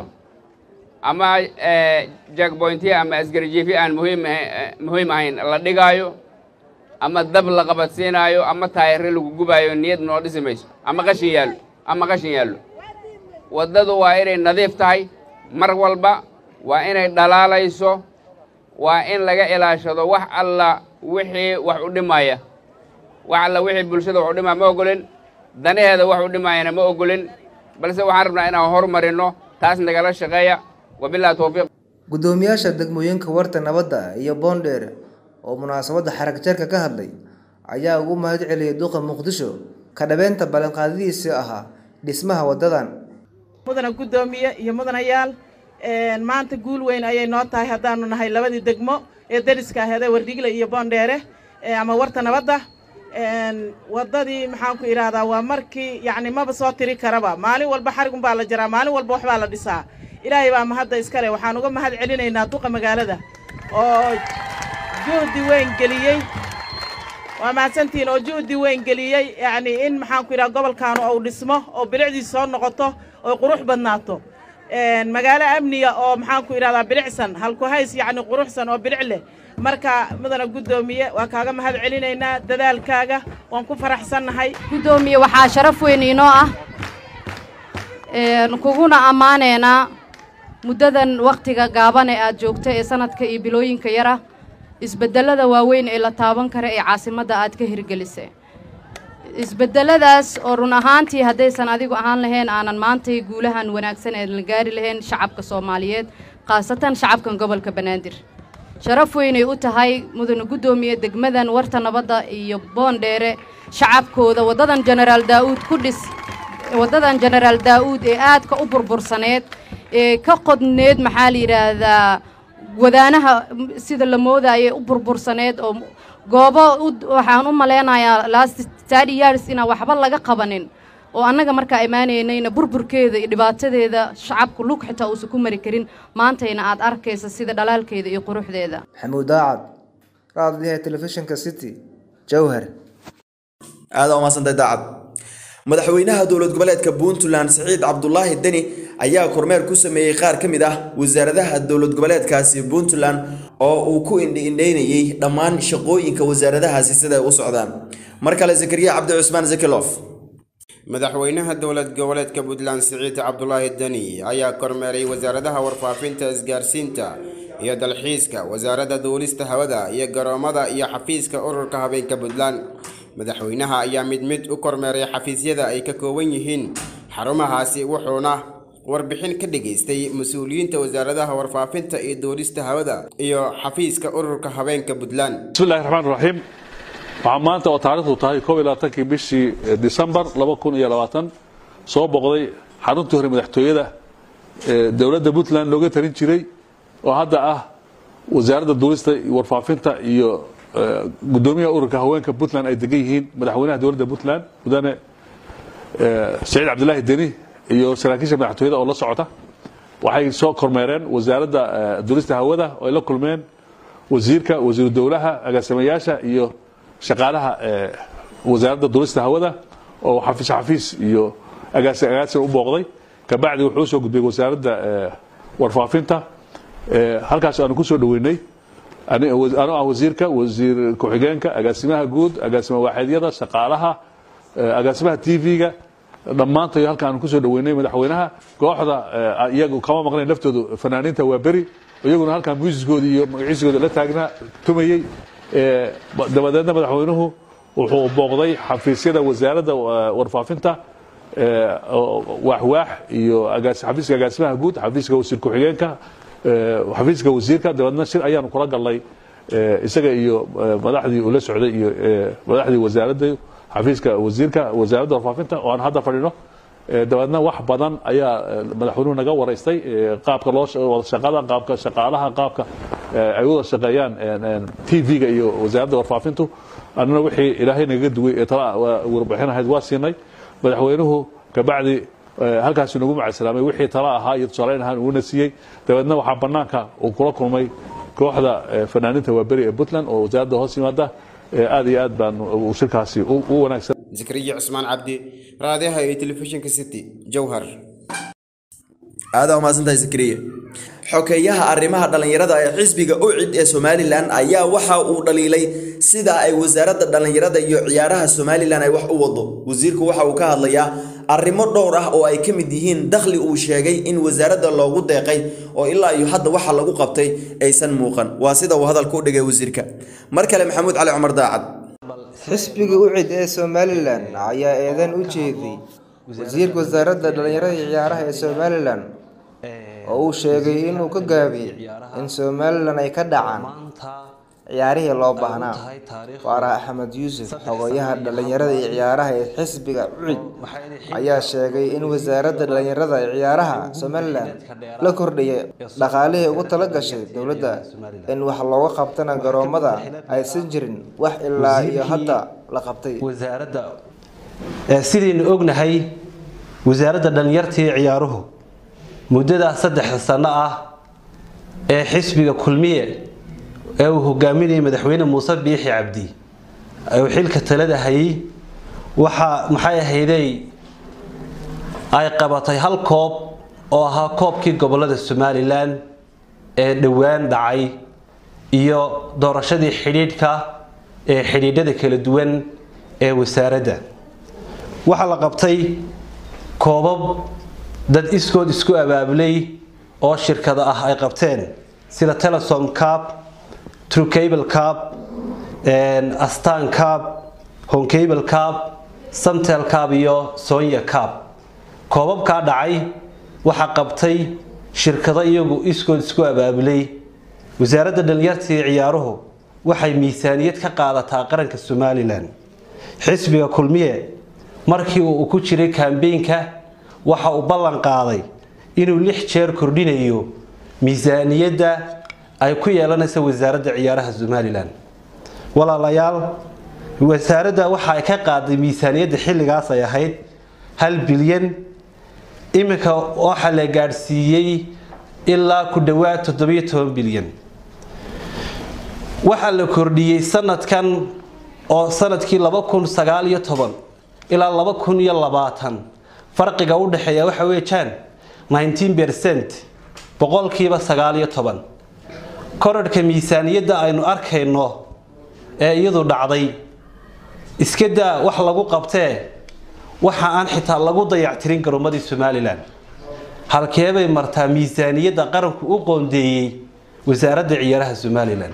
ama jagboyntiya ama asgarjiifi aan muhiim muhiim ahayn la dhigaayo ama dab la qabadsiinaayo ama taayare lagu gubaayo niyad noo dhisi mayso ama qashin yaallo ama qashin yaallo waddadu waa inay nadiif tahay mar walba waa inay dhalaalayso waa in laga ilaashado wax alla wixii wax u dhimaya wax alla wixii bulshada wax u dhimaya ma ogolin danaheeda wax u dhimayana ma ogolin balse waxaan rabnaa inaan horumarinno taas nagala shaqeeya wabillahi towfiiq gudoomiyaasha degmooyinka warta nabadda iyo boondheer oo munaasabadda xarag jarka ka hadlay ayaa ugu mahad celiyay duqa muqdisho ka dhabeynta ballanqaadadiisii ahaa dhismaha waddadan mudana guddoomiye iyo mudanayaal maanta guul weyn ayay noo tahay haddaanu nahay labadii degmo ee dariska aheede wardhigle iyo boondheere ama warta nabadda waddadii maxaan ku idhaahdaa waa markii yacni maba soo tiri karaba maalin walba xarigun baa la jaraa maalin walba waxbaa la dhisaa ilaahay baa mahadda iskale waxaan uga mahad celinaynaa duqa magaalada oo juhdi weyn geliyey waa mahadsantihiin oo juhdi weyn geliyey yacni in maxaan ku idhaha gobolkaanu uu dhismo oo bilicdiis soo noqoto oo qurux badnaato magaalo amniga oo maxaan ku idhahdaa bilicsan halku hays yacni quruxsan oo bilic leh marka mudana guddoomiye waa kaaga mahad celinaynaa dadaalkaaga waan ku faraxsannahay guddoomiye waxaa sharaf weyn inoo ah kuguna ammaaneynaa muddadan wakhtiga gaaban ee aad joogto ee sanadka iyo bilooyinka yara isbeddelada waaweyn ee la taaban kara ee caasimadda aad ka hirgelisay isbeddeladaas oo run ahaantii haddaysan adigu ahaan lahayn aanan maantay guulahan wanaagsan ee la gaari lahayn shacabka soomaaliyeed khaasatan shacabkan gobolka banaadir sharaf weynay u tahay mudane guddoomiye degmadan warta nabadda iyo boondheere shacabkooda waddadan jenaraal daa'uud ku dhis waddadan jenaraal daa'uud ee aadka u burbursaneed ee ka qodneed maxaa la yidhaahdaa wadaanaha sida la moodayay u burbursaneed oo goobo waxaan u malaynayaa last thirty years inaan waxba laga qabanin oo annaga markaa imaanaynayna burburkeeda iyo dhibaatadeeda shacabku lug xitaa uusan ku mari karin maantayna aad arkaysa sida dhalaalkeeda iyo quruxdeeda maxamuud daacad raadliha telefishinka city jowhar aada umahadsantay daacad madaxweynaha dowlad goboleedka puntland siciid cabdulaahi deni ayaa kormeer ku sameeyey qaar ka mid ah wasaaradaha dowlad goboleedkaasi puntland oo uu ku indhi-indheynayey dhammaan shaqooyinka wasaaradahaasi siday u socdaan mar kale zakariya cabdi cusmaan zakilof madaxweynaha dowlad goboleedka puntland siciid cabdulaahi deni ayaa kormeeray wasaaradaha warfaafinta isgaarsiinta iyo dalxiiska wasaaradda duulista hawada iyo garoomada iyo xafiiska ururka habeenka puntland madaxweynaha ayaa mid mid u kormeeray xafiisyada ay ka kooban yihiin xarumahaasi wuxuuna warbixin ka dhageystay mas-uuliyiinta wasaaradaha warfaafinta iyo duulista hawada iyo xafiiska ururka habeenka puntland bismillahi raxmaan raxiim waxaa maanta oo taarikhdu tahay koob iyo labaatankii bishii disembar laba kun iyo labaatan soo boqday xaruntii hore madaxtooyada ee dowladda puntland looga tarin jiray oo hadda ah wasaaradda duulista iyo warfaafinta iyo gudoomiyaha ururka haweenka puntland ay degan yihiin madaxweynaha dowladda puntland mudane saciid cabdilaahi deni iyo saraakiisha madaxtooyada oo la socota waxay soo kormeereen wasaaradda duulista hawada oo ay la kulmeen wasiirka wasiiru dowlaha agaasimayaasha iyo shaqaalaha eh, wasaaradda duulista hawada oo xafiis xafiis iyo agaasi agaasin u booqday kabacdi wuxuu usoo gudbay wasaaradda eh, warfaafinta Eh, halkaas aanu ku soo dhoweynay ani- anoo ah wasiirka wasiir ku-xigeenka agaasimaha guud agaasima waaxeedyada shaqaalaha eh, agaasimaha tv-ga dhammaantayo halka aanu kusoo dhoweynay madaxweynaha kooxda eh, iyagu kama maqnayn laftoodu fanaaniinta waa beri iyaguna halkan muusiskooda iyo magaciisigooda la taagnaa tumayey Eh, ba- dabadeedna madaxweynuhu wuxuu booqday xafiisyada wasaaradda eh, warfaafinta eh, oo- waaxwaax iyo agaas- xafiiska agaasimaha guud xafiiska wasiir ku-xigeenka eh, xafiiska wasiirka dabeedna shir ayaanu kula galnay eh, isaga iyo eh, madaxdii uu la socday iyo eh, madaxdii wasaaradda xafiiska wasiirka wasaaradda warfaafinta oo aan hadda fadhino Eh, dabeedna wax badan ayaa eh, madaxweynuhu naga waraystay eh, qaabka loo sha- wada shaqada qaabka shaqaalaha qaabka eh, ay wada shaqeeyaan tv-ga iyo wasaaradda warfaafintu annana wixii ilaahay nagaga duway ee tala waa- warbixin ahayd waa siinay madaxweynuhu kabacdi eh, halkaas nagu macadsalaamay wixii tala ahaa iyo tusaaleyn ahaan uuna siiyey dabeedna waxaa banaanka uu kula kulmay kooxda eh, fanaaniinta waaberi ee puntland oo wasaaradda hoos yimaada Eh, aad iyo aad baan uu shirkaasi u u wanaagsan zakariya cusmaan cabdi raadiyaha iyo telefishinka city jowhar aada umahadsantahay zakariya xokeeyaha arrimaha dhallinyarada ee xisbiga ucid ee somalilan ayaa waxa uu dhaliilay sida ay wasaaradda dhallinyarada iyo ciyaaraha somalilan ay wax u wado wasiirku waxa uu ka hadlayaa arrimo dhowr ah oo ay ka mid yihiin dakhli uu sheegay in wasaaradda loogu deeqay oo ilaa iyo hadda waxa lagu qabtay aysan muuqan waa sida uu hadalka u dhigay wasiirka mar kale maxamuud cali cumar daacad xisbiga ucid ee somalilan ayaa eedan u jeeday wasiirka wasaaradda dhallinyarada iyo ciyaaraha ee somalilan oo uu sheegay inuu ka gaabiyey in somalilan ay ka dhacaan ciyaarihii loo baahnaa waara axmed yuusuf xogayaha dhallinyarada iyo ciyaaraha ee xisbiga ucid ayaa sheegay in wasaaradda dhallinyarada iyo ciyaaraha somalilan la kordhiyay dhaqaalihii ugu tala gashay dowladda in wax looga qabtana garoomada aysan jirin wax ilaa iyo hadda la qabtay wasaaradda ee sidaynu ognahay wasaaradda dhallinyarta iyo ciyaaruhu muddadaa saddexda sano ah ee xisbiga kulmiye ee uu hogaaminayay madaxweyne muuse biixi cabdi uu xilka talada hayay waxaa maxay ahaydey ay qabatay hal koob oo ahaa koobkii gobolada somalilan ee dhowaan dhacay iyo doorashadii xidhiidhka ee xidhiidhada kala duwan ee wasaaradda waxaa la qabtay koobab dad iskood isku abaabulay oo shirkada ah ay qabteen sida telesom cab trucable cab astan cab honcable cab samtel cab iyo sonya cab koobabkaa dhacay waxaa qabtay shirkado iyagu iskood isku abaabulay wasaaradda dhalinyarta iyo ciyaaruhu waxay miisaaniyad ka qaadataa qaranka somalilan xisbiga kulmiye markii uu ku jiray kambeynka waxa uu ballan qaaday inuu lix jeer kordhinayo miisaaniyadda ay ku yeelanaysa wasaaradda ciyaaraha somalilan walaalayaal wasaaradda waxa ay ka qaaday miisaaniyadda xilligaas ay ahayd hal bilyan iminka waxaa la gaadhsiiyey ilaa ku dhowaad toddobiyo toban bilyan waxaa la kordhiyey sanadkan oo sanadkii laba kun sagaal iyo toban ilaa laba kun iyo labaatan farqiga u dhexeeya waxa weeyaan 19 percent boqolkiiba sagaal iyo toban korodhka miisaaniyadda aynu arkayno ee iyadu dhacday iska daa wax lagu qabtee waxa aan xitaa lagu dayactirin garoommadii somalilan halkeebay martaa miisaaniyadda qaranku u qoondeeyey wasaaradda ciyaaraha somalilan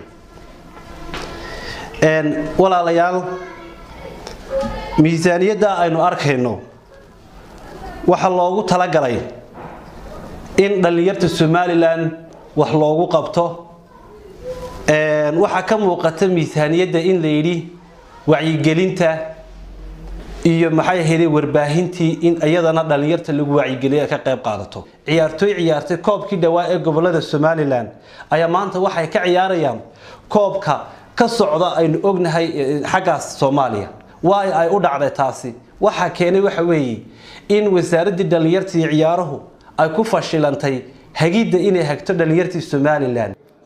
walaalayaal miisaaniyadda aynu arkayno waxaa loogu talagalay in dhallinyarta somalilan wax loogu qabto waxaa ka muuqata miisaaniyadda in la yidhi wacyigelinta iyo maxay ahayday warbaahintii in iyadana dhallinyarta lagu wacyigeliyo ay ka qayb qaadato ciyaartooy ciyaartay koobkii dhawaa ee gobolada somalilan ayaa maanta waxay ka ciyaarayaan koobka ka socda aynu ognahay xaggaas soomaaliya waay ay u dhacday taasi waxaa keenay waxa weeye in wasaaraddii dhallinyarta iyo ciyaaruhu ay ku fashilantay hagidda inay hagto dhallinyartii somalilan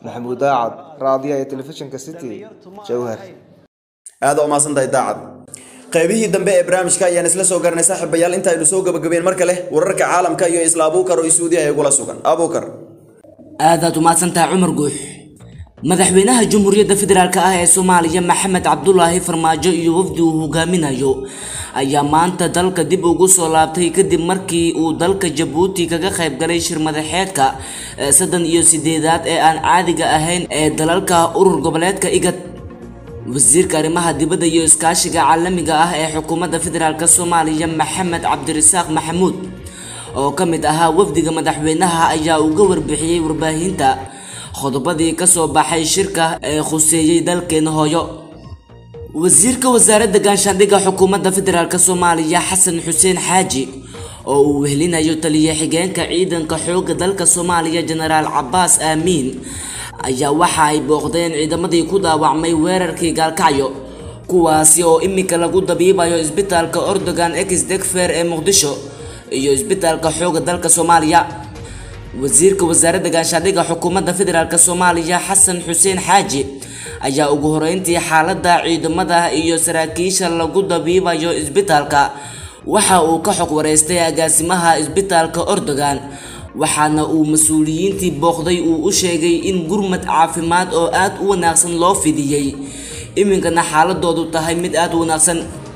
maxamuud daacad raadiyaha iyo telefishinka city jowhar aad u mahadsantahay daacad qaybihii dambe ee barnaamijka ayaan isla soo garanay saaxiibayaal intaaynu soo gabagabeen mar kale wararka caalamka iyo isla abuukar oo isuudiyaha igula sugan abuukar aadaad umahadsantahay cumar guux madaxweynaha jamhuuriyadda federaalk ah ee soomaaliya maxamed cabdulaahi farmaajo iyo wafdi uu hogaaminayo ayaa maanta dalka dib ugu soo laabtay kadib markii uu dalka jabuuti kaga qayb galay shir madaxeedka saddan iyo sideedaad ee aan caadiga ahayn ee dalalka urur goboleedka igad wasiirka arrimaha dibadda iyo iskaashiga caalamiga ah ee xukuumadda federaalk soomaaliya maxamed cabdirasaaq maxamuud oo ka mid ahaa wafdiga madaxweynaha ayaa uga warbixiyey warbaahinta qodobadii ka soo baxay shirka ee khuseeyey dalkeena hooyo wasiirka wasaaradda gaashaandhigga xukuumadda federaalk soomaaliya xasan xuseen xaaji oo uu wehelinayo taliya xigeenka ciidanka xoogga dalka soomaaliya jenaraal cabaas aamiin ayaa waxa ay booqdeen ciidamadii ku dhaawacmay weerarkii gaalkacyo kuwaasi oo iminka lagu dabiibayo isbitaalka ordogan ex degfer ee muqdisho iyo isbitaalka xoogga dalka soomaaliya wasiirka wasaaradda gaashaandhigga xukuumadda federaalk soomaaliya xasan xuseen xaaji ayaa ugu horeyntii xaaladda ciidamada iyo saraakiisha lagu dabiibayo isbitaalka waxa uu ka xog wareystay agaasimaha isbitaalka ordogan waxaana uu mas-uuliyiintii booqday uu u sheegay in gurmad caafimaad oo aad u wanaagsan loo fidiyey iminkana xaaladoodu tahay mid aad u wanaagsan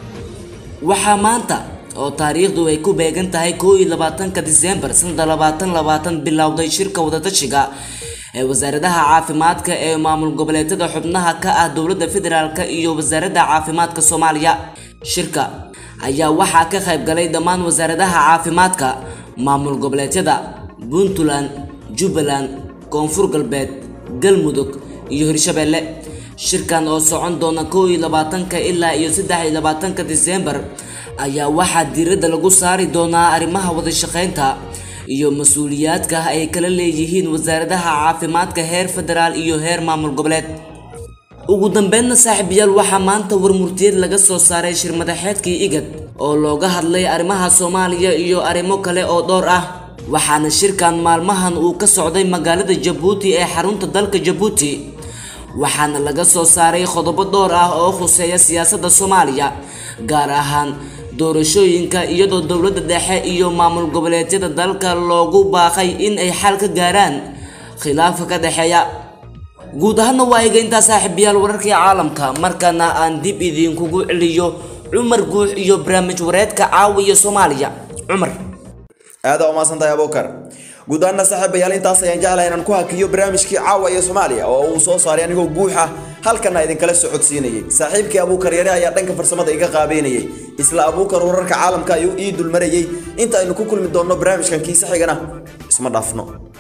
waxaa maanta oo taariikhdu ay ku beegan tahay koo iyo labaatanka diseembar sanada labaatan labaatan bilowday shirka wadatashiga ee wasaaradaha caafimaadka ee maamul goboleedyada xubnaha ka ah dowladda federaalk iyo wasaaradda caafimaadka soomaaliya shirka ayaa waxaa ka qayb galay dhammaan wasaaradaha caafimaadka maamul goboleedyada puntland jubbaland koonfur galbeed galmudug iyo hirshabeelle shirkan oo socon doona koo iyo labaatanka ilaa iyo saddex iyo labaatanka diseembar ayaa waxaa diiradda lagu saari doonaa arrimaha wadashaqeynta iyo mas-uuliyaadka ay kala leeyihiin wasaaradaha caafimaadka heer federaal iyo heer maamul goboleed ugu dambeynna saaxiibayaal waxaa maanta warmurtiyeed laga soo saaray shir madaxeedkii igad oo looga hadlay arrimaha soomaaliya iyo arrimo kale oo dhowr ah waxaana shirkan maalmahan uu ka socday magaalada jabuuti ee xarunta dalka jabuuti waxaana laga soo saaray qodobo dhowr ah oo khuseeya siyaasadda soomaaliya gaar ahaan doorashooyinka iyadoo dowladda dhexe iyo maamul goboleedyada dalka loogu baaqay in ay xal ka gaaraan khilaafka ka dhexeeya guud ahaanna waa iga intaa saaxiibayaal wararkii caalamka markana aan dib idinkugu celiyo cumar guux iyo barnaamij wareedka caawiya soomaaliya cumar aada umaasantahay abuukar guud ahaanna saaxiibayaal intaas ayaan jeclahay inaan ku hakiyo barnaamijkii caawa iyo soomaaliya oo uu soo saaray anigoo guux ah halkana idinkala socodsiinayay saaxiibkii abuukar yare ayaa dhanka farsamada iga qaabeynayay isla abuukar wararka caalamka ayuu ii dulmarayay inta aynu ku kulmi doonno barnaamijkan kiisa xigana isma dhaafno